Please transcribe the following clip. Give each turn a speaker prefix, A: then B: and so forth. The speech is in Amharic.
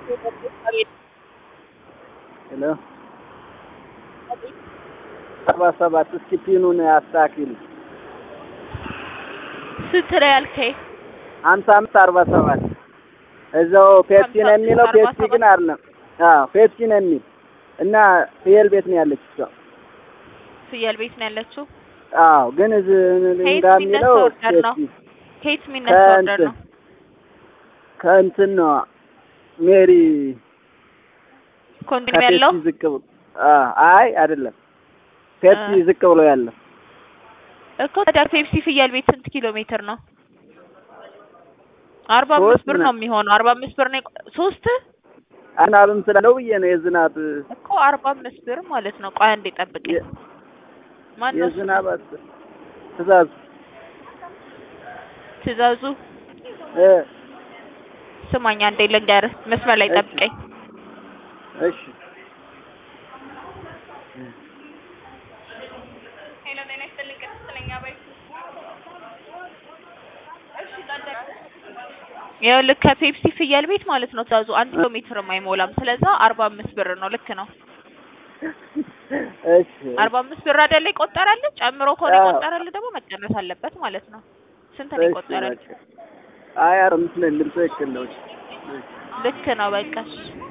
A: ሄሎ አርባ ሰባት እስኪ ፒኑን አስተካክል።
B: ስንት ነው ያልከኝ?
A: ሀምሳ አምስት አርባ ሰባት እዛው ፔፕሲ ነው የሚለው።
B: አርባ
A: ፔፕሲ ግን አይደለም። አዎ ፔፕሲ ነው የሚል እና ፍየል ቤት ነው ያለች እሷ።
B: ፍየል ቤት ነው ያለችው።
A: አዎ ግን እዚህ
B: ከየት
A: ጋር
B: የሚነሳ
A: የሚለው
B: ኦርደር ነው?
A: ፔፕሲ
B: ከየት የሚነሳ ኦርደር ነው?
A: ከእንትን ነው ሜሪ
B: ኮንዶሚኒየም ያለው
A: ከፔፕሲ ዝቅ ብሎ አ- አይ አይደለም ፔፕሲ
B: አ-
A: ዝቅ ብሎ ያለው
B: እኮ ታዲያ ፔፕሲ ፍየል ቤት ስንት ኪሎ ሜትር ነው? አርባ
A: ሶስት
B: አምስት ብር
A: ምናምን።
B: ነው የሚሆነው። አርባ አምስት ብር ነው የቆ- ሶስት
A: አናሉም ስላለው ብዬ ነው የዝናብ
B: እኮ አርባ አምስት ብር ማለት ነው። ቆይ አንዴ ጠብቀኝ።
A: የ-
B: ማን ነው ስሙ?
A: የዝናብ አስ- ትእዛዝ
B: ትእዛዙ
A: እ
B: ስማኝ አንዴ ልንገርህ። መስመር ላይ
A: እሺ።
B: ጠብቀኝ።
A: እሺ
B: ይኸውልህ ከፔፕሲ ፍየል ቤት ማለት ነው ትእዛዙ አንድ ኪሎ ሜትርም አይሞላም። ስለዛ አርባ አምስት ብር ነው። ልክ ነው።
A: እሺ
B: አርባ አምስት ብር አይደለ ይቆጠራል። ጨምሮ ከሆነ
A: አዎ።
B: ይቆጠራል ደግሞ መቀነስ አለበት ማለት ነው። ስንት ነው
A: እሺ
B: ይቆጠራል?
A: በቃ አይ አረ ምስለ ልብሶ ይከለው
B: ልክ ነው በቃ እሺ።